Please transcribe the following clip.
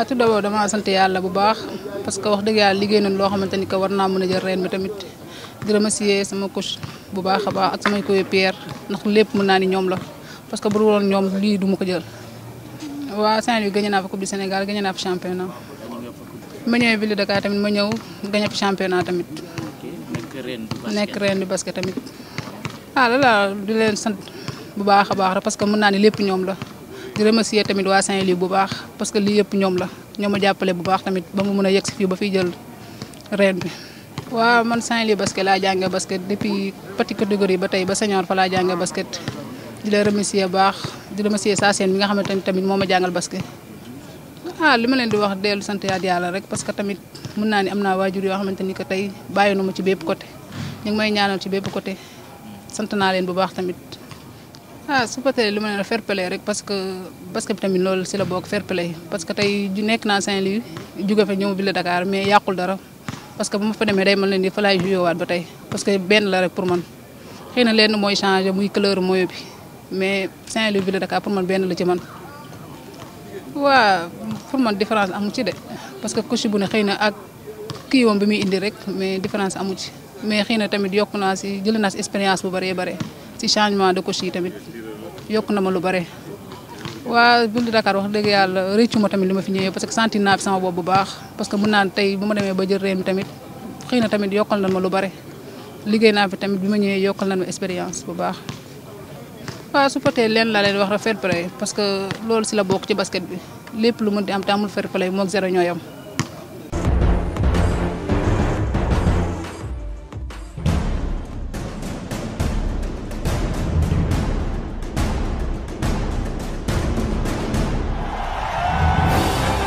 tout d'abord dama sant yàlla bu baax parce que wax dëgg yàlla liggéey nañ loo xamante ni que war naa mën a jël reen bi tamit di remercier sama coach bu baax a baax ak samay coéquipiers ndax lépp mën naa ni ñoom la parce que bu dul woon ñoom lii du ma ko jël. waa Saint-Louis gagné naa fa coupe du Sénégal gagné naa fa championnat ma ñëwee ville de Dakar tamit ma ñëw gagné fa championnat tamit nekk reen bi basket tamit. ah la di leen sant bu baax a baax rek parce que mën naa ni lépp ñoom la. di remercier tamit waa Saint-Louis bu baax parce que lii yëpp ñoom la ñoo ma jàppale bu baax tamit ba mu mën a yegg si fii ba fiy jël reen bi. waaw man Saint-Louis basket laa jàngee basket depuis petite catégorie ba tey ba senior fa laa jàngee basket di la remercier bu baax di remercier saa seen bi nga xamante ni tamit moo ma jàngal basket. ah li ma leen di wax dellu sant yàlla rek parce que tamit mën naa ni am naa waajur yoo xamante ni que tey bàyyi na ma ci bépp côté ñu ngi may ñaanal ci bépp côté sant naa leen bu baax tamit. ah su ko tee li ma ne fair play rek parce que basket bi tamit loolu si la bokk fair play parce que tey nekk naa Saint-Louis jóge fa ñëw ville Dakar mais yàqul dara parce que bu ma fa demee day mën leen di fa laay joué waat ba tey parce que benn la rek pour man xëy na lenn mooy changé muy couleur mooy bi mais Saint-Louis ville Dakar pour man benn la ci man waa pour man différence amu ci de parce que coach bu ne xëy na ak kii woom bi muy indi rek mais différence amu ci mais xëy na tamit yokk naa si jëlee naa si expérience bu bëree bare si changement de coach yi tamit yokk na ma lu bare. waa ville de Dakar wax dëgg yàlla rëccu ma tamit li ma fi ñëwee parce que sentir naa fi sama bopp bu baax parce que mën naa tey bu ma demee ba jël reen bi tamit xëy na tamit yokkal na ma lu bare liggéey naa fi tamit bi ma ñëwee yokkal na ma expérience bu baax. waaw su fekkee leen laa leen wax rek fair play parce que loolu si la bokk ci basket bi lépp lu mën di am te amul fair play moog zéro ñoo yam